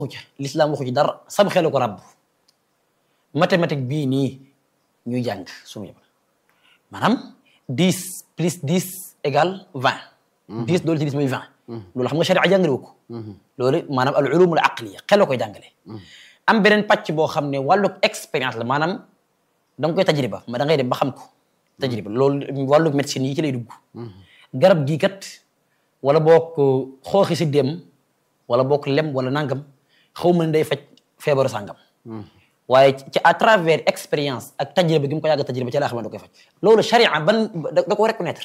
waxu ci l'islam waxu ci dara sam xelu ko ràbb mathématique bii nii ñuy jàng sumu yëpp maanaam dix plus dix égale vingt dix doolu ci dix mooy vingt loolu xam nga sharia jàngale wu ko loolu maanaam al ulumul aqliya xel koy jàngale am beneen pàcc boo xam ne wàllu expérience la maanaam da nga koy tajriba ma da ngay dem ba xam ko tajriba loolu wàllu médecine yi ci lay dugg garab gii kat wala boog xooxi si dem wala boog lem wala nangam xaw ma ne day faj feebaru sàngam waaye ci à travers expérience ak tajriba gi mu ko yàgg tajriba ci laa xam ne da koy faj loolu sharia ban da ko reconnaître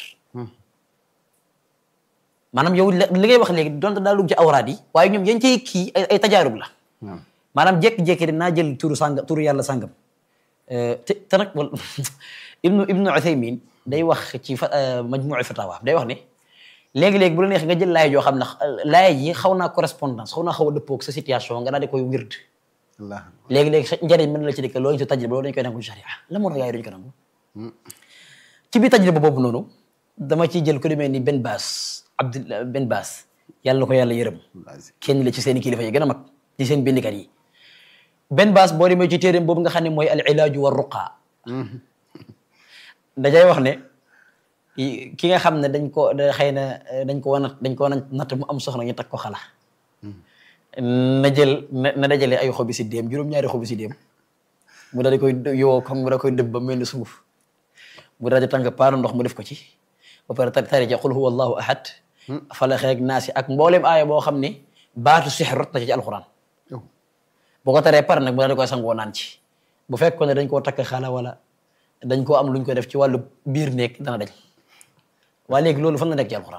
maanaam yow li ngay wax léegi donte daa dugg ci awraad yi waaye ñoom yañ cay kii ay tajaarub la maanaam jékki-jékki dinaa jël turu sàngam turu yàlla sàngam te te nag wal ibnu ibnu Uthaymin day wax ci fa majmuu fatawa day wax ne léegi-léegi bu la neex nga jël laay joo xam ne laay ji xaw naa correspondance xaw naa xaw a dëppoog sa situation nga daal di koy wird léegi-léegi sa njëriñ mën na la ci dëkk loolu ci tajriba loolu dañu koy nangu sharia la moo tax gars yi duñu ko nangu ci biir tajriba boobu noonu dama ciy jël ko demee ni Ben Baas Abdul Ben Baas yàlla na ko yàlla yërëm kenn la ci seen kilifa yi gën a mag ci seen bindikat yi Ben Baas boo demee ci téeréem boobu nga xam ne mooy al ilaaju wa ruqa dajay wax ne ki nga xam ne dañ ko xëy na dañ ko wan dañ ko wan natt mu am soxna ñu teg ko xala na jël na dajale ay xobi si déem juróom-ñaari xobi si déem mu daal di koy yoo comme mu da koy dëbb ba mel ni sunguf mu daal di tàng paanu ndox mu def ko ci ba pare tari ja qul huwa allahu ahad falax ak naasi ak mbooleem aaya boo xam ne baatu sixir rot na ci ci alxuraan boo ko taree pare nag mu daal di koy sangoo naan ci bu fekkoon ne dañ koo takk xala wala dañ koo am luñ ko def ci wàllu biir nekk dana dañ waaye léegi loolu fan la nekk ci alxuraan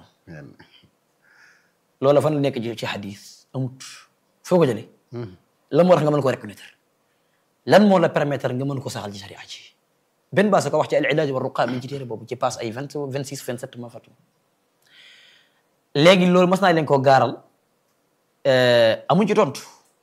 loolu fan la nekk ci xadis amut foo ko jëlee lan moo tax nga mën ko reconnaître lan moo la permettre nga mën ko saxal ci sharia ci benn baasa ko wax ci al ilaaj wa ruqa mi ci téere boobu ci passe ay vingt vingt six vingt sept ma fàttu léegi loolu mas naa leen koo gaaral amuñ ci tontu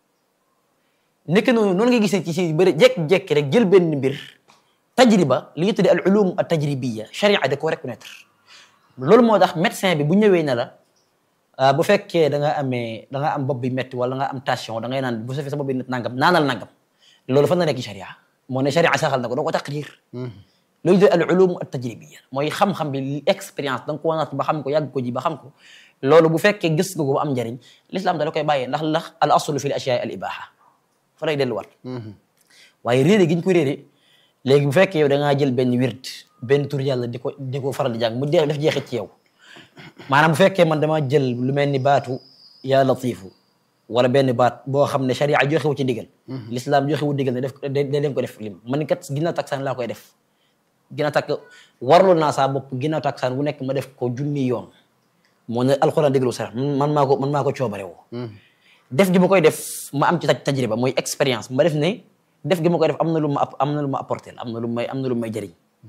nekk noonu noonu nga gisee ci si bëri jékki-jékki rek jël benn mbir tajriba li ñu tuddee al ulum at tajribiya sharia da koo reconnaître loolu moo tax médecin bi bu ñëwee ne la bu fekkee da nga amee da nga am bopp bi métti wala nga am tension da ngay naan bu safee sa bopp bi nit nangam naanal nangam loolu fan la nekk sharia moo ne sharia saxal na ko doo ko taqrir loolu de al ulum at tajribiya mooy xam-xam bi expérience da nga ko wanaat ba xam ko yàgg ko ji ba xam ko loolu bu fekkee gis nga ko ba am njariñ l'islam da la koy bàyyee ndax ndax al aslu fi l ashiyaa al ibaha fa lay delluwaat waaye réere gi ñu ko réere léegi bu fekkee yow da ngaa jël benn wird benn tur yàlla di ko di ko faral di jàng mu def jeexit ci yow maanaam bu fekkee man dama jël lu mel ni baatu yaa latifu wala benn baat boo xam ne sharia joxewu ci ndigal l'islam joxewu ndigal ne def da leen ko def lim man kat ginnaaw taksaan laa koy def ginnaaw takk warlu naa saa bopp ginnaaw taksaan bu nekk ma def ko junni yoon moo ne alxuraan déglu sax man maa ko man maa ko coobare woo def gi ma koy def ma am ci tajriba mooy expérience ma def ne def gi ma koy def am na lu ma am na lu ma apporté am na lu may am na lu may jëriñ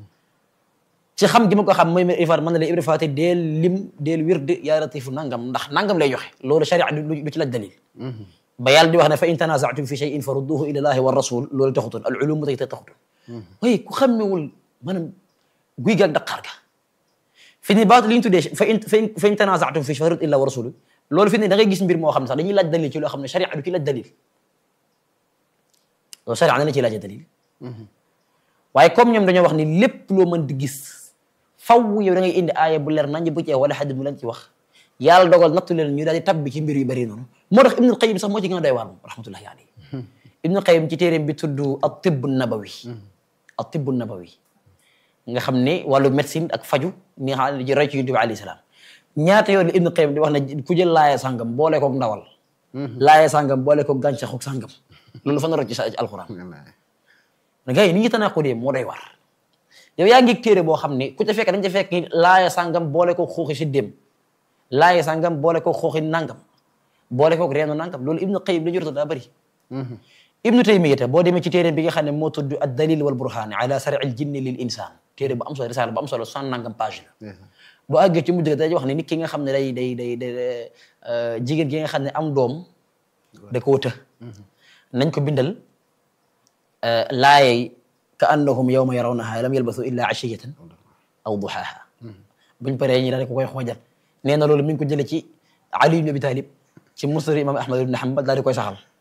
ci xam gi ma ko xam mooy ifar mën na la ibra faati deel lim deel wird yaa latifu nangam ndax nangam lay joxe loolu sharia du ci laaj dalil ba yàlla di wax ne fa in tanaza'tum fi shay'in farudduhu ila allahi wa rasul loolu taxutoon al ulum tey taxutoon waaye ku xammewul maanaam guy gaag daqaar ga fi ni baatu li ñu tuddee fa in fa in tanaza'tum fi farud illa wa rasul loolu fi ne da ngay gis mbir moo xam ne sax dañuy laaj dalil ci loo xam ne sharia du ci laaj dalil loolu sharia na la ci laaj dalil waaye comme ñoom dañoo wax ni lépp loo mën di gis faw yow da ngay indi aaya bu leer nañ bu ci wala xadis mu leen ci wax yàlla dogal nattu leen ñu daal di tabbi ci mbir yu bëri noonu moo tax ibnul qayim sax moo ci gën a doy waar moom rahmatullahi alayhi ibnul qayim ci téeréem bi tudd at-tibb nabawi at-tibb nabawi nga xam ne wàllu médecine ak faju ni nga xam ne roy ci yonent bi alayhi salaam ñaata yoon la ibnul qayim di wax ne ku jël laaya sàngam boole koog ndawal laaya sàngam boole koog gàncaxu sàngam loolu fa na roc ci alquran gars yi ni ñu tanaqudee moo doy war yow yaa ngi téere boo xam ne ku ca fekk dañ ca fekk laaya sàngam boole ko xuuxi si dem laaya sàngam boole ko xuuxi nangam boole ko reenu nangam loolu ibnu qayyim li ñu rota daa bëri ibnu taymiyata boo demee ci téere bi nga xam ne moo tudd ad dalil wal burhaan ala sari al jinni lil insan téere bu am solo risaala bu am solo soixante nangam page la boo àggee ci mujj day wax ne nit ki nga xam ne day day day day jigéen gi nga xam ne am doom da ko wëta nañ ko bindal laayay ka annahum yawma yarawnaha lam yalbasu illa ashiyatan aw duhaaha buñ paree ñi daal di ko koy xoojal nee na loolu mi ngi ko jëlee ci Ali ibn Abi Talib ci musnad imam Ahmad ibn Hanbal daal di koy saxal